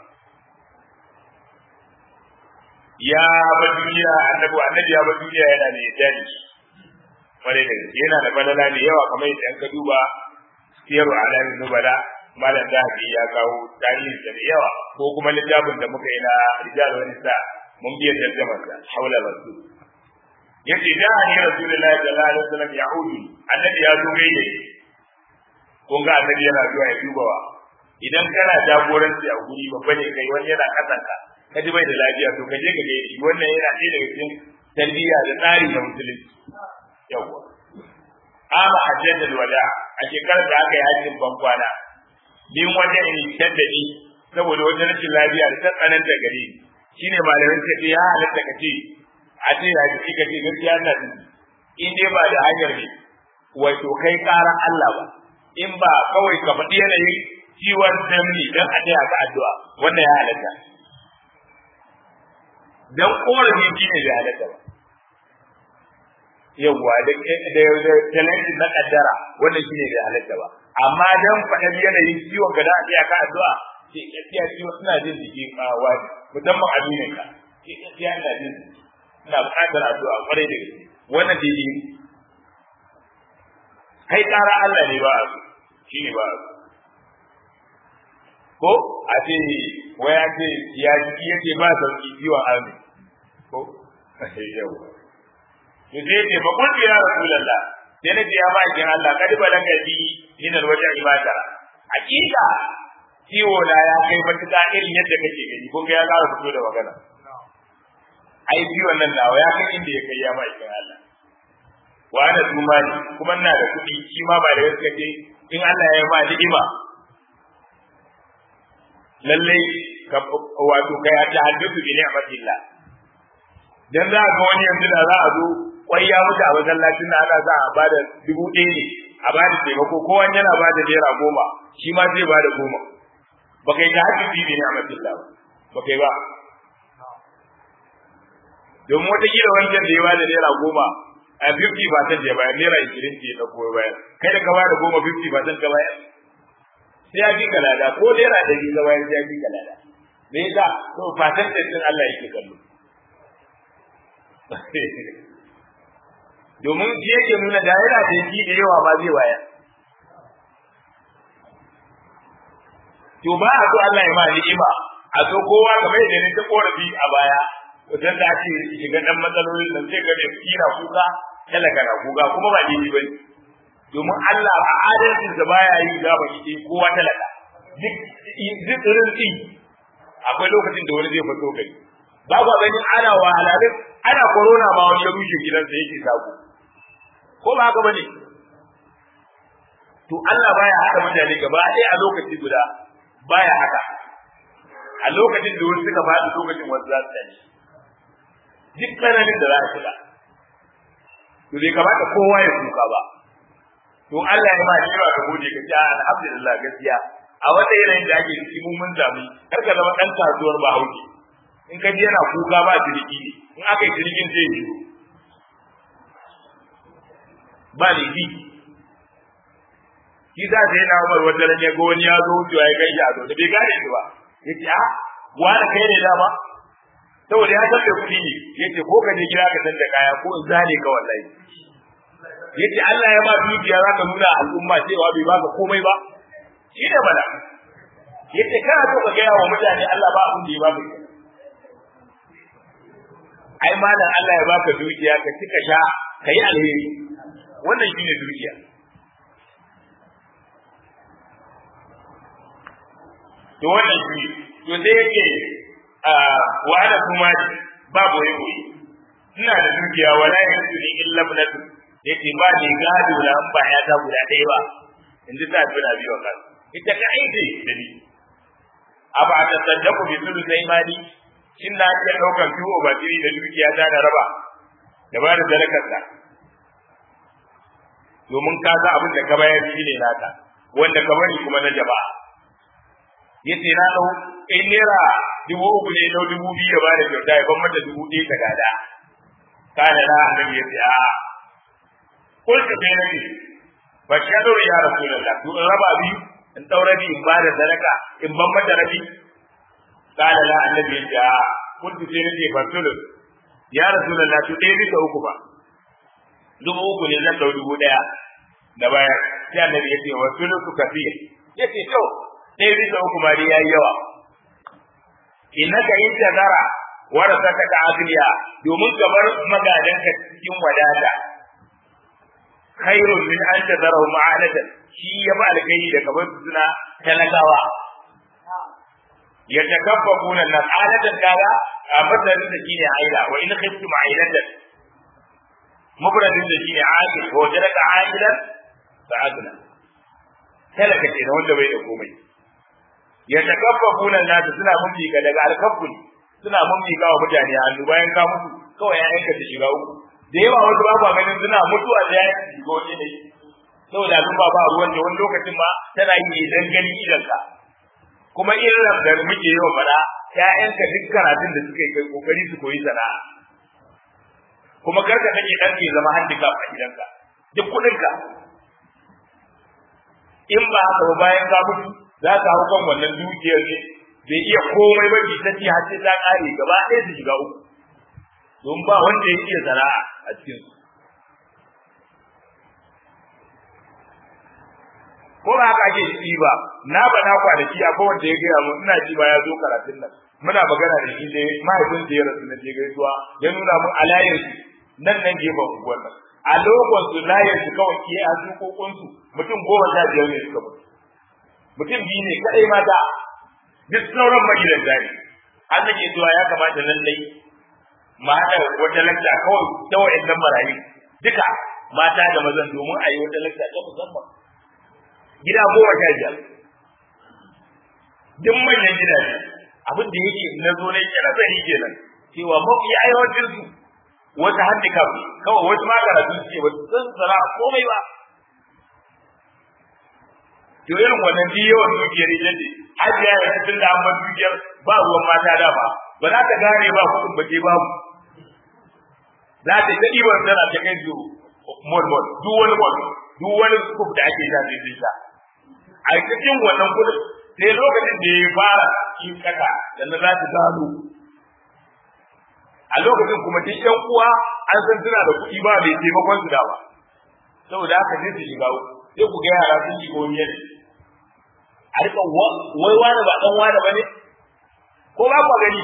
ya ba duniya annabi annabi ya ba duniya yana da yadda ne kwarai da gaske yana da balala da yawa kamar yadda an ka duba siyaru alamin nubala malam zahabi ya kawo tarihin da yawa ko kuma littafin da muka yi na rijal wani sa mun biya tarjamar sa haula rasul yace da ni rasulullahi sallallahu alaihi wasallam yahudi annabi ya zo gaide kun ga annabi yana zuwa ya dubawa idan kana jagoranci a guri babba ne kai wani yana kasanka ka ji bai da lafiya to ka je ka gaide wannan yana ɗaya daga cikin tarbiyya da tsari na musulunci yawwa ama hajjatul wada a shekarar da aka yi hajjin bankwana din wajen in taddadi saboda wajen rashin lafiya da ta tsananta gare ni shine malamin sai ya halatta ka ce a ce ya ji ka ce gaskiya ina jin in dai ba da hanyar ne wato kai ƙaran Allah ba in ba kawai ka faɗi yanayin ciwon damni don a taya ka addu'a wannan ya halatta dan korafi shine bai halatta ba yawwa da da talenti na kaddara wannan shine bai halatta ba amma dan faɗar yanayin ciwon ka da a tsaya ka addu'a ke gaskiya ciwon ina jin jiki ma wani musamman aminin ka ke gaskiya ina jin ina buƙatar addu'a kwarai da gaske wannan daidai kai ƙara Allah ne ba a so shine ba a so ko a ce waya ce ya jiki yake ba sauki ciwon amin ko yawwa to sai ce fa kun ya rasulullah sai na ya ba kin Allah kadi balaga bi min alwaja ibada hakika ciwo na ya kai matuƙa irin yadda kake gani kun ga ya ƙara fito da magana ai ciwon nan nawa ya kai inda ya kai ya ba kin Allah wa ana tuma ne kuma ina da kuɗi shi ma ba da gaske ce in Allah ya yi ma ni'ima lallai wato kai ya tahaddathu bi ni'matillah dan za ga wani yanzu da za a zo kwai ya mutu a masallacin da ana za a bada dubu ɗaya ne a bada taimako ko wani yana bada naira goma shi ma zai bada goma ba kai ta haƙi bibi ne a matilla ba ba kai ba domin wataƙila wancan da ya bada naira goma a 50 percent ya bayar naira 20 ce ya ɗauko ya bayar kai da ka bada goma 50 percent ka bayar sai ya fi ka lada ko naira ɗari ka bayar sai ya fi ka lada me yasa to percentage din Allah yake kallo domin shi yake nuna da yana da shi da yawa ba zai waya to ba a so Allah ya ma ni'ima a so kowa kamar yadda ne ta korafi a baya wajen da ake shiga dan matsalolin nan sai ga mai kira kuka talaka na kuka kuma ba daidai bane domin Allah a adalcin sa baya yi da ba shi kowa talaka duk duk irin akwai lokacin da wani zai fito kai ba ku ganin ana wahalalin ana corona ma wani ya rushe gidansa yake sako ko ba haka bane to Allah baya haka mutane gaba ɗaya a lokaci guda baya haka a lokacin da wasu suka faɗi lokacin wasu za su tashi duk tsananin da za a shiga to bai kamata kowa ya kuka ba to Allah ya ma cewa ka gode ka ce alhamdulillah gaskiya a wata yanayin da ake ciki mun mun zamu kar ka zama dan kasuwar Bahaushe in ka ji yana kuka ba jirgi ne in aka yi jirgin zai yi ba ne bi shi za ta yi na umar wata ran ya ga wani ya zo wucewa ya kai shi a zo da bai gane shi ba ya ce a wani kai ne dama saboda ya san da kuɗi ne yace ko ka je gida ka san da kaya ko in zane ka wallahi yace Allah ya ba dukiya zaka nuna al'umma cewa bai baka komai ba shi ne bala yace kana so ka gaya wa mutane Allah ba abin da ya baka ai malam Allah ya baka dukiya ka cika sha ka yi alheri wannan shine dukiya to wannan shi to sai yake wa ana kuma ba boye boye ina da dukiya wala yanzu ni illa ibnatu yace ba ni gado da an ba ya ta guda ɗaya ba in ji ta tuna biyo kan ita ka aiki da ni aba ta saddaku bi sulu sai mali shin na iya ɗaukar fiwo ba tiri da dukiya ta da raba da ba da zalakarsa domin ka ga abin da ka bayar shi ne naka wanda ka bari kuma na jama'a yace na dau in naira dubu uku ne dau dubu biyu ya ba da kyauta ya ban mata dubu ɗaya ta gada kana na annabi yace a kulka sai nabi ba shi ya ya rasulullah to in raba biyu in dau rabi in ba da sadaka in ban mata rabi kana la annabi yace a kulka sai nabi fasulun ya rasulullah to ɗaya bisa uku ba dubu uku ne zan dau dubu ɗaya da baya sai annabi yace wa sulusu kafir yace to ɗaya bisa uku ma dai yayi yawa innaka in tazara warasaka ka agniya domin kamar magadanka cikin wadata khairun min an tazarahu ma'alatan shi ya ba alkai da kamar suna talakawa ya takaffafuna nas alatan kaga a matsayin da shine aila wa in khiftum ailatan mubradin da shine aqil wa jaraka ailan fa agna talaka ce da wanda bai da komai ya takaffafuna nas suna mumika daga alkaffun suna mumika wa mutane hannu bayan ka mutu kawai ya yanka ta shiga uku da yawa wasu ba ganin suna mutuwa da ya shiga wani ne saboda abin ba ba ruwan da wani lokacin ma tana yi ne dan ganin idanka kuma irin da muke yawan fada ƴaƴanka duk karatun da suka yi kai kokari su koyi sana'a kuma karka kake dan ke zama handicap a gidanka duk kuɗinka in ba haka ba bayan ka mutu za ka hau kan wannan dukiyar ne bai iya komai ba ki ta ci har sai ta kare gaba ɗaya su shiga uku don ba wanda ya iya sana'a a cikin su ko ba haka ake yi ba na ba na kwanaki akwai wanda ya gaya mun ina ji ba ya zo karatun nan muna magana da shi ne mahaifin da ya rasu na je gaisuwa ya nuna mun alayin su nan nan gefen unguwar nan a lokacin su layin su kawai ke a kokon su mutum goma sha biyar ne suka mutu mutum biyu ne kadai mata duk sauran magidanta ne an nake zuwa ya kamata lallai ma haɗa wata lakta kawai ta wa'annan marayu duka mata da mazan domin a yi wata lakta ta musamman gida goma sha biyar duk manyan gidaje abin da yake na zo na yi nazari kenan cewa mafi aiwatar su wata handicap ne kawai wasu ma karatu ce ba su san sana'a komai ba to irin wannan duk yawan dukiyar ita ce hajiya ya tun da an dukiyar ba ruwan mata da ba ba za ta gane ba kuɗin ba ce babu za ta ta ɗibar tana ta kai su mol mol duk wani mol duk wani kuf da ake sha sai sha a cikin wannan kuɗin sai lokacin da ya fara yin kaka da na za ta gano a lokacin kuma duk ƴan uwa an san suna da kuɗi ba mai taimakon su da ba saboda haka sai su shiga sai ku ga yara sun shiga wani yanayi a rika wai wani ba dan wani bane ko ba ku gani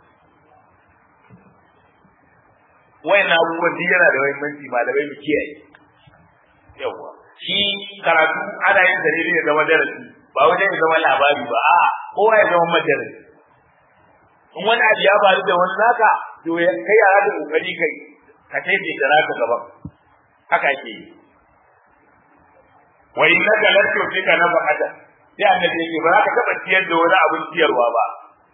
wayan abubuwan duk yana da muhimmanci malamai mu kiyaye yawa shi karatu ana yin da ne ya zama darasi ba wajen ya zama labari ba a kowa ya zama madarasi in wani abu ya faru da wani naka to kai yara da kokari kai ka tafi da naka gaban haka ake yi wa innaka la tu'tika nafaqatan sai annabi yake ba za ka taɓa ciyar da wani abin ciyarwa ba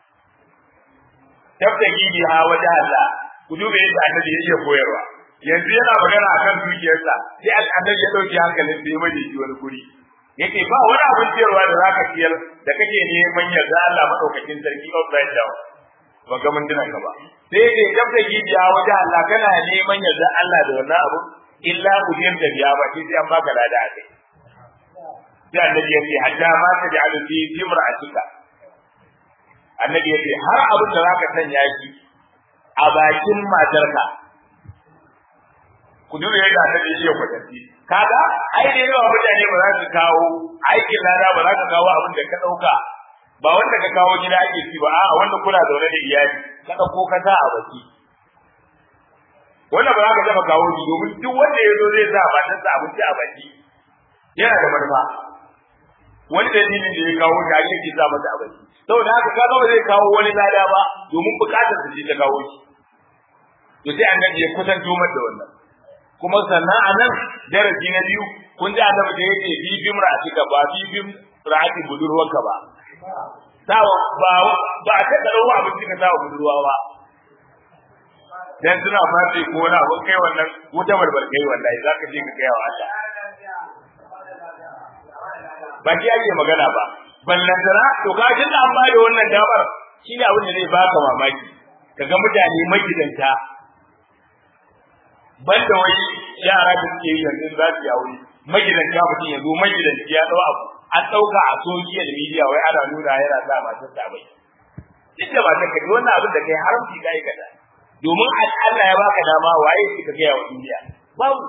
tabtaki biha wajen Allah ku dube yadda annabi yake koyarwa yanzu yana magana akan dukiyarsa sai annabi ya dauki hankalin sai ya bade shi wani guri yake ba wani abin ciyarwa da zaka ciyar da kake neman yarda Allah madaukakin sarki outside down ba ga mun dinan ka ba sai yake tabtaki biha wajen Allah kana neman yarda Allah da wannan abu illa ujiyar da biya ba sai an baka lada a kai sai annabi ya ce hatta ma ta ja'alu fi imra'atika annabi ya ce har abin da zaka sanya shi a bakin matarka ku duba yadda ta ce iya kwatanci kaga ai da yawa mutane ba za su kawo aikin lada ba za ka kawo abin da ka ɗauka ba wanda ka kawo gida ake ci ba a'a wanda kuna zaune da iyali ka ɗauko ka sa a baki wannan ba za ka taɓa kawo shi domin duk wanda ya zo zai sa matarsa abinci a baki yana da manufa wani dalilin da ya kawo shi ake ke sa masa a baki saboda haka kaga ba zai kawo wani lada ba domin bukatar su ce ta kawo shi to sai annabi ya kusanto mata da wannan kuma sannan a nan darasi na biyu kun ji annabi da yake bibim ra'atika ba bibim ra'ati budurwarka ba sawa ba ba ta karawa abin da sawa budurwa ba dan suna fati ko na abin kai wannan wuta barbar kai wallahi zaka je ka kai wa Allah ba ki ake magana ba ballantana to ka ji an ba da wannan damar shine abin da zai baka mamaki kaga mutane magidanta banda wai yara da suke yi yanzu za su yi aure magidanta mutum ya zo magidanci ya dau abu an dauka a social media wai ana nuna yana sa matar ta bai duk da matar ka wannan abin da kai haramci ka yi kaza domin Allah ya baka dama waye shi ka gaya wa duniya babu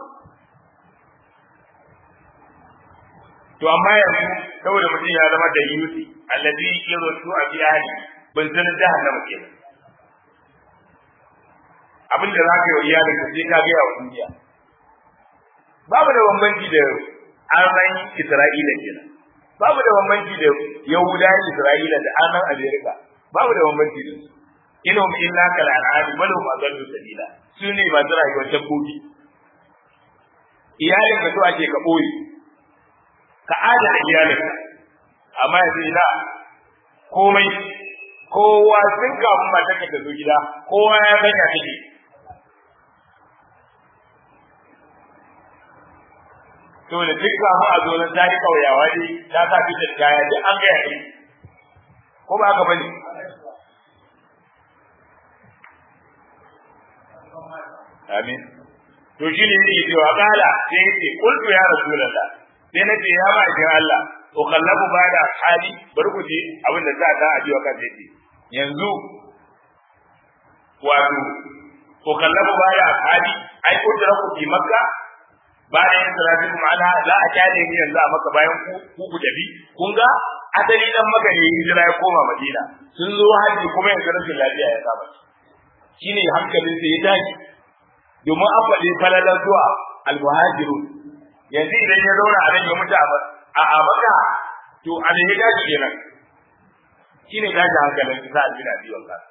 to amma yanzu saboda mutum ya zama da yusi alladhi yursu a fi ahli ban san jahannama kenan abin da za ka yi wa iyalin ka sai ka gaya wa duniya babu da bambanci da arnan Isra'ila kenan babu da bambanci da Yahudawan Isra'ila da arnan Amerika babu da bambanci da su inhum illa kal an'am bal hum adallu sabila su ne masu rayuwar dabbobi iyalin ka so ake ka boye ka adana iyalin ka amma yanzu ina komai kowa sun kafin matarka ta zo gida kowa ya sanya take to da duk kafin a zo nan ta yi kauyawa ne ta sa fitar kaya duk an gaya ne ko ba haka bane amin to shi ne yake cewa kala sai yake kultu ya rasulullah sai na ce ya ba idan Allah to kallabu ba da hali bari ku ji abin da za ta ajiwa kan yake yanzu wato to kallabu ba da hali ai ko da ku fi makka bayan salatin ma'ana za a kyale ni yanzu a maka bayan ku ku ku tafi kun ga asali dan maka ne hijira ya koma madina sun zo haji kuma yanzu rashin lafiya ya saba shine hankalin sai ya tashi domin an faɗi falalar zuwa almuhajirun yanzu idan ya zauna a nan ya mutu a maka to a ne ya tashi kenan shine tashi hankalin sa a jina biyu Allah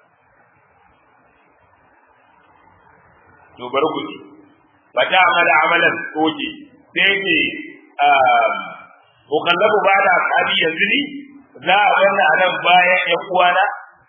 to bari ku ji fata amala amalan oke sai ke ukallabu ba da ashabi yanzu ni za a wannan a nan bayan ƴan uwana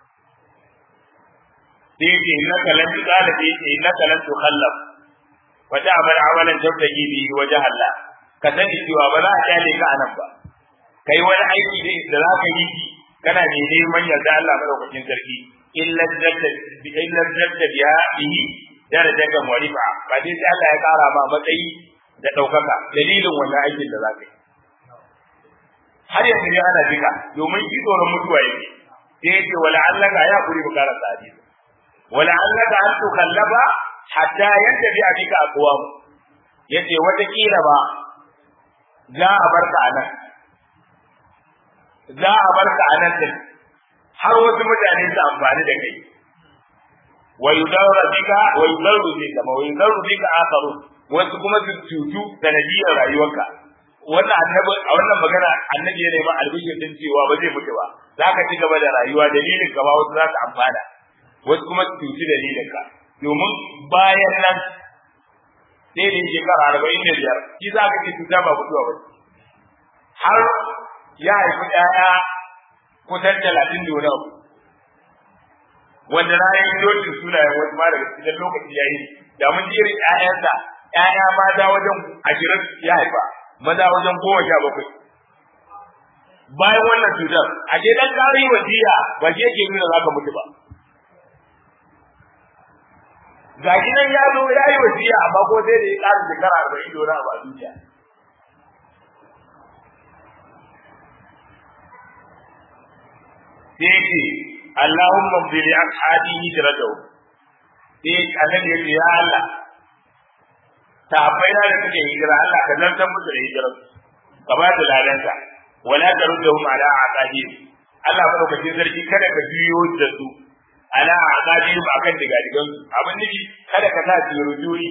sai ke na kalan tsala sai ke na kalan to kallaf fata amala amalan tabtaki bi waje Allah ka sani cewa ba za a kyale ka a nan ba kai wani aiki da za ka yi shi kana ne neman yarda Allah madaukakin sarki illa jadda bi illa jadda biha bihi darajar warifa ba dai sai Allah ya kara ma matsayi da daukaka dalilin wannan aikin da zaka yi har yanzu ne ana jika domin shi tsoron mutuwa yake sai yace wala allaka ya kuri bukara sadi wala allaka an tukallaba hatta yantabi abika aqwam yace wata kila ba za a barka anan za a barka anan din har wasu mutane su amfani da kai ويضر بك ويضر بك ويضر بك آخرون wasu kuma su cutu sanadiyar rayuwarka wannan annabi a wannan magana annabi ya nemi albishir din cewa ba zai mutu ba za ka ci gaba da rayuwa dalilin ka ba wasu za su amfana wasu kuma su cuci dalilin ka domin bayan nan sai da shekara arba'in da biyar shi za ka ce cuta ba mutuwa ba har ya haifi ɗaya kusan talatin da wani abu wanda na yi dokin sunayen wasu ma daga cikin lokaci yayi da mun ji irin ƴaƴansa ƴaƴa mata wajen ashirin ya haifa maza wajen goma sha bakwai bayan wannan cutar a je dan ƙari wasiya ba shi yake nuna za ka mutu ba ga shi nan ya zo ya yi wasiya amma ko sai da ya ƙara shekara arba'in da wani abu a duniya sai ce Allahumma bi li ashabi hijratahu sai annabi ya ce ya Allah ta akwai da suke hijira Allah ka zantar musu da hijirar ka ba da ladanka wala taruddahum ala aqabihim Allah madaukakin sarki kada ka biyo da su ala aqabihim akan diga digan su abin nufi kada ka sa su rujuri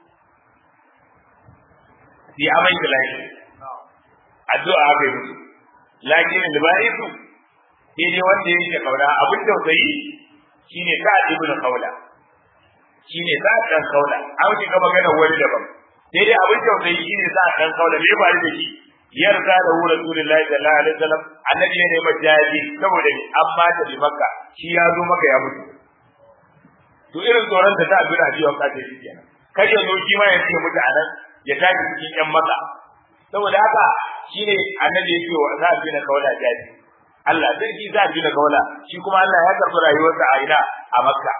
fi amai da lafi addu'a haka yi musu lakin da ba su sai dai wanda yake kauna abin tausayi shine sa ibnu kaula shine sa dan kaula an shiga magana wani daban sai dai abin tausayi shine sa dan kaula me ba da shi yarda da hu rasulullahi sallallahu alaihi wasallam annabi ne mai jaji saboda ni amma da bi makka shi ya zo maka ya mutu to irin tsoron da ta abin ajiya ka ce shi kenan kar ya zo shi ma ya ce mutu anan ya tafi cikin yan maka saboda haka shine annabi yake wa za bi na kaula jaji Allah sai shi za bi na kaula shi kuma Allah ya karɓi rayuwarsa a ina a makka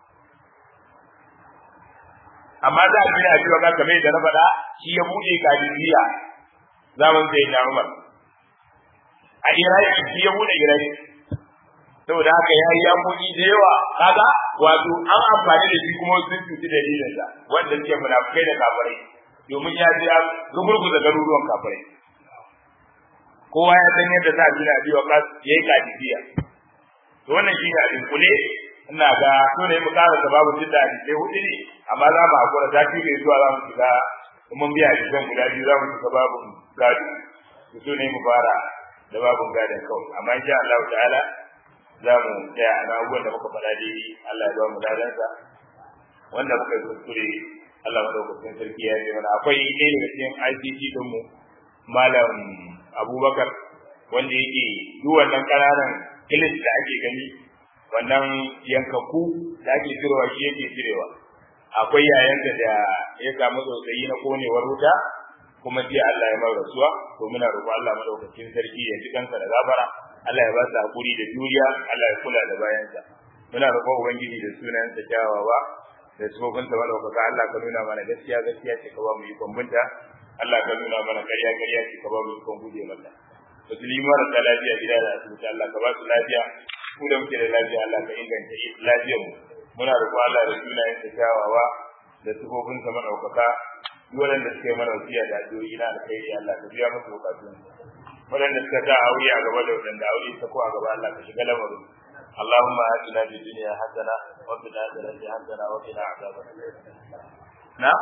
amma za a bi na ajiya ka kamar da na faɗa shi ya buɗe kadiriya zaman sai na Umar a Iraki shi ya bude Iraki saboda haka ya yi yamoki da yawa kaga wato an amfani da shi kuma sun cuci dalilin sa wanda suke munafukai da kafirai domin ya ji rugurguza garuruwan kafirai kowa ya san yadda za a bi na biyu kas ya yi kadifiya to wannan shi ne abin kule ina ga so ne mu ƙara da babu jidda sai hudu ne amma za mu hakura ta fi zuwa za mu shiga mun biya cikin guda biyu za mu shiga babu gado su so ne mu fara da babun gadon kawai amma insha Allah ta'ala za mu tsaya a abubuwan da muka faɗa dai Allah ya ba mu dadansa wanda muka yi kuskure Allah madaukakin sarki ya ce mana akwai ɗaya daga cikin ICT din mu malam Abubakar wanda yake duk wannan ƙananan kilis da ake gani wannan yankaku da ake cirewa shi yake cirewa akwai yayanta da ya samu tsotsayi na konewar wuta kuma jiya Allah ya mai rasuwa to muna roƙon Allah madaukakin sarki ya ji kansa da gafara Allah ya ba su hakuri da juriya Allah ya kula da bayansa muna roƙon ubangiji da sunan sa kyawawa da sufofin sa madaukaka Allah ka nuna mana gaskiya gaskiya ce ka ba mu ikon binta Allah ka nuna mana ƙarya ƙarya ce ka ba mu ikon guje mata musulmi marasa lafiya gida da asibiti Allah ka ba su lafiya ku da muke da lafiya Allah ka inganta lafiyar mu muna roƙon Allah da sunayen sa kyawawa da sufofin sa madaukaka duk waɗanda suka yi mana wasiya da addu'o'i na alkhairi Allah ka biya musu bukatun waɗanda suka ta aure a gaba da waɗanda aure ta ko a gaba Allah ka shiga lamarin اللهم آتنا في الدنيا حسنة وفي الآخرة حسنة وقنا عذاب النار نعم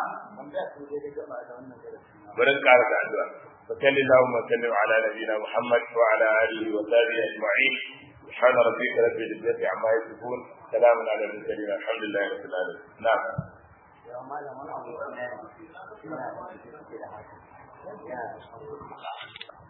برن قارة الدعاء فصل اللهم وسلم على نبينا محمد وعلى آله وصحبه أجمعين سبحان ربك رب العزة عما يصفون سلام على المرسلين الحمد لله رب العالمين نعم ya